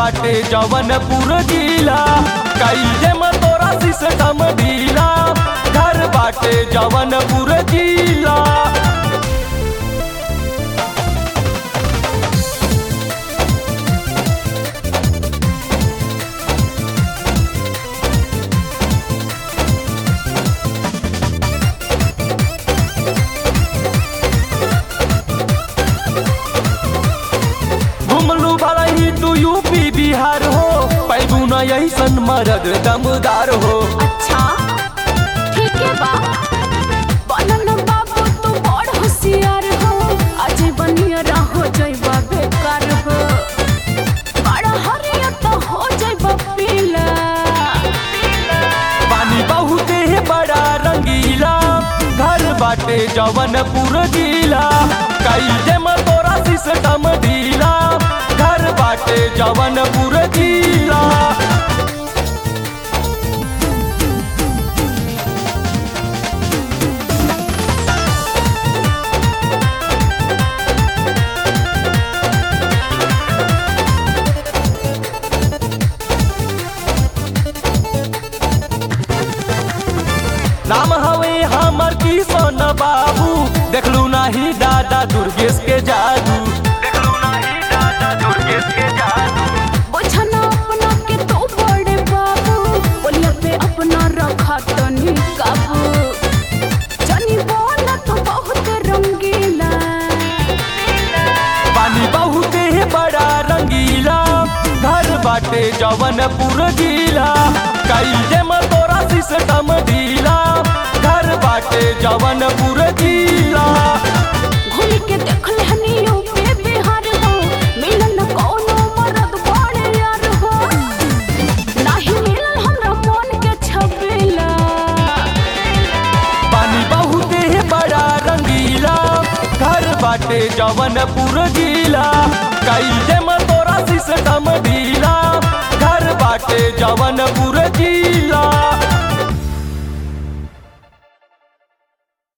बाटे जवनपुर जिला कईले में तोरा सिस्टम ढीला घर बाटे जवनपुर जिला घुमलू भला ही तू यूपी बिहार हो पैदू न ऐसन मरद दमदार हो अच्छा ठीक है बा बनन बाबू तू बड़ होशियार हो अजय बनिया रहो जइबा बेकार हो बड़ा हरिया तो हो जइबा पीला पानी बहुत है बड़ा रंगीला घर बाटे जवनपुर जिला कई में तोरा सिस्टम ढीला घर बाटे जवनपुर जिला नाम हवे हमर किशन बाबू देखलू नाही दादा दुर्गेश के जादू देखलू नाही दादा दुर्गेश के जादू बुझना अपना के तो बड़े बाबू बोलिया पे अपना रखा तनी काबू जानी बोला तो बहुत रंगीला पानी बहुत है बड़ा रंगीला घर बाटे जवनपुर जिला कई में तोरा सिस्टम ढीला घर बाटे जवनपुर जिला घूम के देख लेहनी यूपी बिहार हो मिलन कोनो मरद बड़े यार हो नाही मिलन हमरा मन के छबेला पानी बहुत है बड़ा रंगीला घर बाटे जवनपुर जिला कई में तोरा सिस्टम ढीला घर बाटे जवनपुर